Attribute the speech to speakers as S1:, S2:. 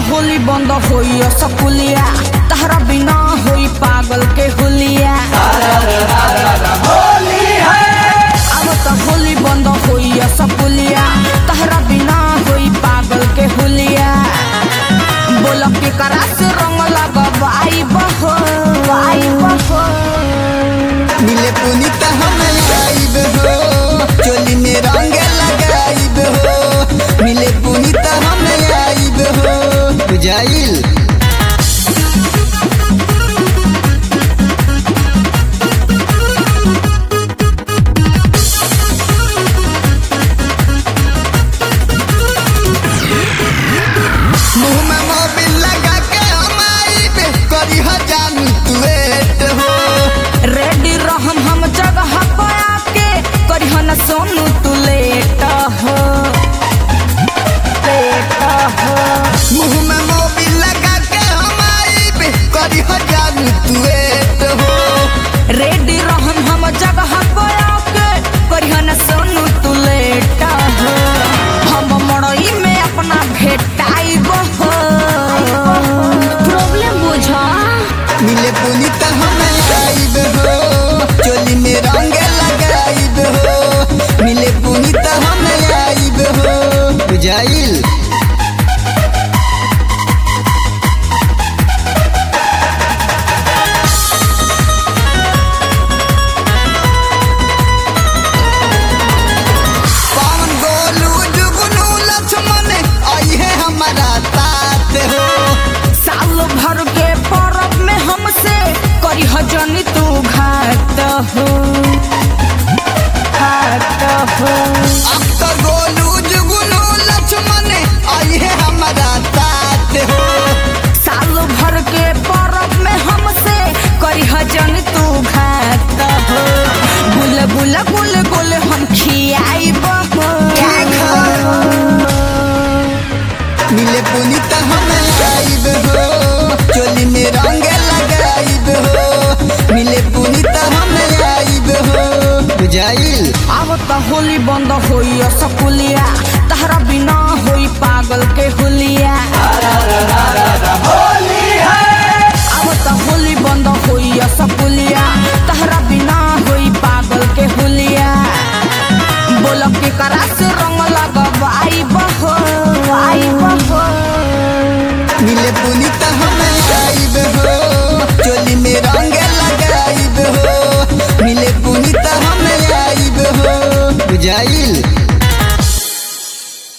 S1: होली बंद होई सकुलिया तहरा बिना होई पागल के हुलिया अब त होली बंद होई सकुलिया तहरा बिना होई पागल के हुलिया बोल के करा से रंग लगवाई बहो आई बहो
S2: मिले पुनीत हम आइब हो चोली में रंग लगाइब हो मिले पुनीत हम आइब हो बुझाइल मुंह में मोबिल लगा के हम आइब करी हो जानू तू वेट हो
S1: रेडी रहम हम जगह पे आके करिहन सोनू तू लेट हो लेट हो
S2: मुंह में मोबिल लगा के हम आइब करी हो जानू तू वेट हो
S1: रेडी रहम हम जगह पे आके करिहन सोनू तू लेट हो हम मड़ई में अपना भेटाइब हो प्रॉब्लम बुझा
S2: मिले पुनीत हम आइब हो चोली में रंग लगाइब हो मिले पुनीत हम आइब हो बुझाइल पवन गोलू जुगनू लक्ष्मण आई है हमारा तात हो
S1: साल भर के परब में हमसे करी जनी तू घात हो घात हो
S2: अब तो गोलू जुगनू लक्ष्मण आई है हमारा तात हो
S1: साल भर के परब में हमसे करी जनी तू घात हो गुल गुल गुल गुल हम खियाइब हो
S2: मिले पुनीत हम आइब हो चोली में रंग लगाइब हो मिले पुनीत हम आइब हो बुझाइल
S1: अब त होली बंद होई सकुलिया तहरा बिना होई पागल के हुलिया अब त होली बंद होई सकुलिया तहरा बिना होई पागल के हुलिया बोल के करा से रंग लगवाई बहो आई बहो
S2: मिले पुनीत हम आइब हो चोली में रंग लगाइब हो मिले पुनीत हम आइब हो बुझाइल